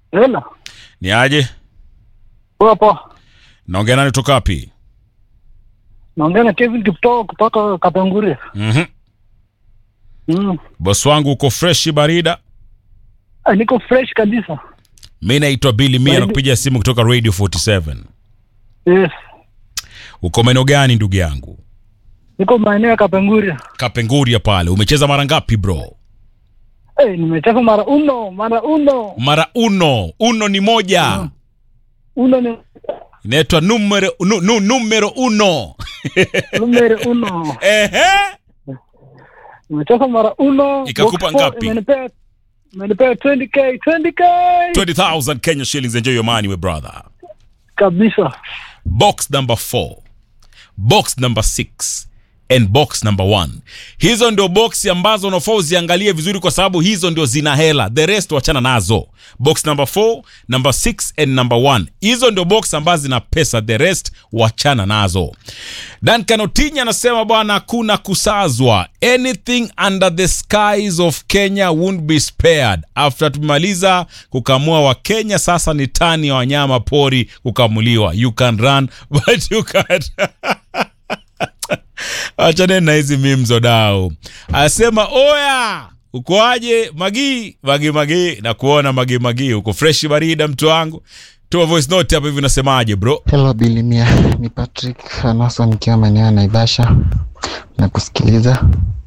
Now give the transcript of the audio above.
Hela. Ni aje? Poa poa. Naongea nani kutoka wapi? Naongea na Kevin Kiptoo kutoka Kapenguria. Mhm. Mm. Boss wangu uko fresh barida. Ah, niko fresh kabisa. Mimi naitwa Billy Mia Baridi. nakupigia simu kutoka Radio 47. Yes. Uko maeneo gani ndugu yangu? Niko maeneo ya Kapenguria. Kapenguria pale. Umecheza mara ngapi bro? Eh, nimecheza mara uno, mara uno. Mara uno. Uno ni moja. Uno ni Inaitwa numero nu, nu, numero uno. numero uno. Ehe. Nimecheza mara uno. Ikakupa Box four ngapi? Imenipea imenipea 20k, 20k. 20,000 Kenya shillings enjoy your money we brother. Kabisa. box number 4 box number 6 and box number 1 hizo ndio boksi ambazo unafaa uziangalie vizuri kwa sababu hizo ndio zina hela the rest wachana nazo box number 4 number 6 and number 1 hizo ndio box ambazo zina pesa the rest wachana nazo Duncan Otinya anasema bwana hakuna kusazwa anything under the skies of Kenya won't be spared after tumemaliza kukamua wa Kenya sasa ni tani ya wanyama pori kukamuliwa you can run but you can't achane na hizi mimzo dao asema oya ukoaje magi magi magi na kuona magi magi uko fresh barida mtu wangu tuma voice note hapo hivi unasemaje bro Hello Bilimia, ni Patrick Anaso nikiwa maeneo ya Naivasha na kusikiliza.